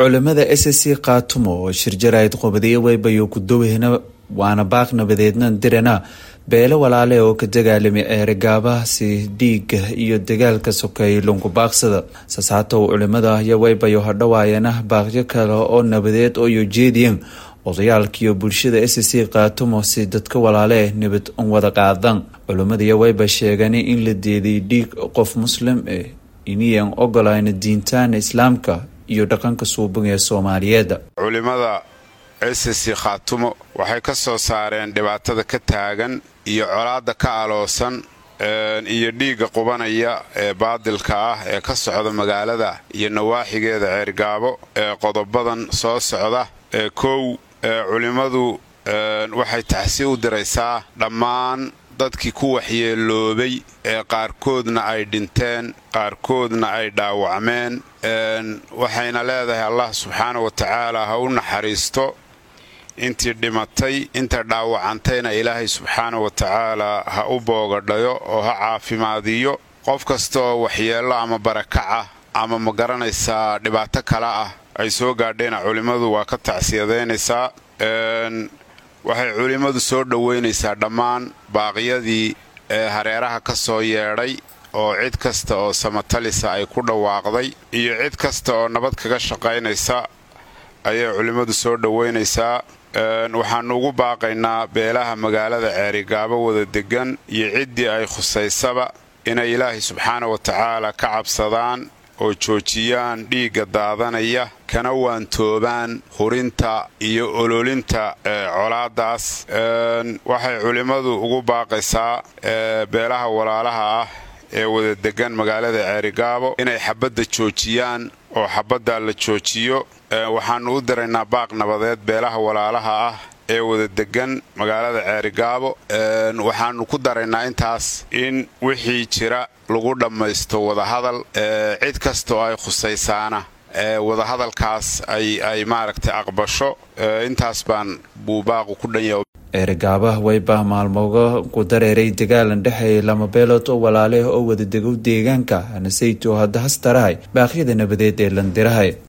culimada s c kaatumo oo shirjarayd qubadiyo weybayo kudoweyna waana baaq nabadeedna dirana beelo walaale oo ka dagaalamay eerigaabaasi dhiiga iyo dagaalka sokeeyay lungubaaqsada sasaatow culimada iyo weybayo hadhawaayana baaqyo kale oo nabadeed oo jeediyeen odayaalkiiyo bulshada s c kaatumo si dadka walaale nabad wada qaadan culimadiiyo weyba sheegeen in la deeday dhiig qof muslim eh iniyan ogolayna diintaana islaamka iyo dhaqanka suubin ee soomaaliyeed culimada ss khaatumo waxay ka soo saareen dhibaatada ka taagan iyo colaadda ka aloosan iyo dhiigga qubanaya ee baadilka ah ee ka socda magaalada iyo nawaaxigeeda ceergaabo ee qodobadan soo socda ee kow culimmadu waxay taxsi u diraysaa dhammaan dadkii ku waxyeeloobay ee qaarkoodna ay dhinteen qaarkoodna ay dhaawacmeen waxayna leedahay allah subxaana wa tacaala ha u naxariisto intii dhimatay inta dhaawacantayna ilaahay subxaana wa tacaala ha u boogadhayo oo ha caafimaadiyo qof kasta oo waxyeello ama barakaca ama ma garanaysaa dhibaato kale ah ay soo gaadheena culimmadu waa ka tacsiyadaynaysaa waxay culimmadu soo dhoweynaysaa dhammaan baaqyadii ee hareeraha ka soo yeedhay oo cid kasta oo samatalisa ay ku dhawaaqday iyo cid kasta oo nabad kaga shaqaynaysa ayay culimmadu soo dhoweynaysaa waxaannu ugu baaqaynaa beelaha magaalada ceerigaabo wada degan iyo ciddii ay khusaysaba inay ilaahay subxaana wa tacaala ka cabsadaan oo joojiyaan dhiigga daadanaya kana waantoobaan hurinta iyo ololinta colaadaas waxay culimmadu ugu baaqaysaa beelaha walaalaha ah ee wada degan magaalada ceerigaabo inay xabadda joojiyaan oo xabaddaa la joojiyo waxaannu u diraynaa baaq nabadeed beelaha walaalaha ah ee wada degan magaalada ceerigaabo waxaannu ku daraynaa intaas in wixii jira lagu dhammaysto wadahadal cid kasta oo ay khusaysaana wadahadalkaas ay maaragtay aqbasho intaas baan buu baaqu ku dhanya eerigaabaha weyba maalmooga ku dareeray dagaalan dhexeeya lama beelood oo walaaleh oo wada degow deegaanka hanasayto hadda hastarahay baaqyada nabadeed ee landirahay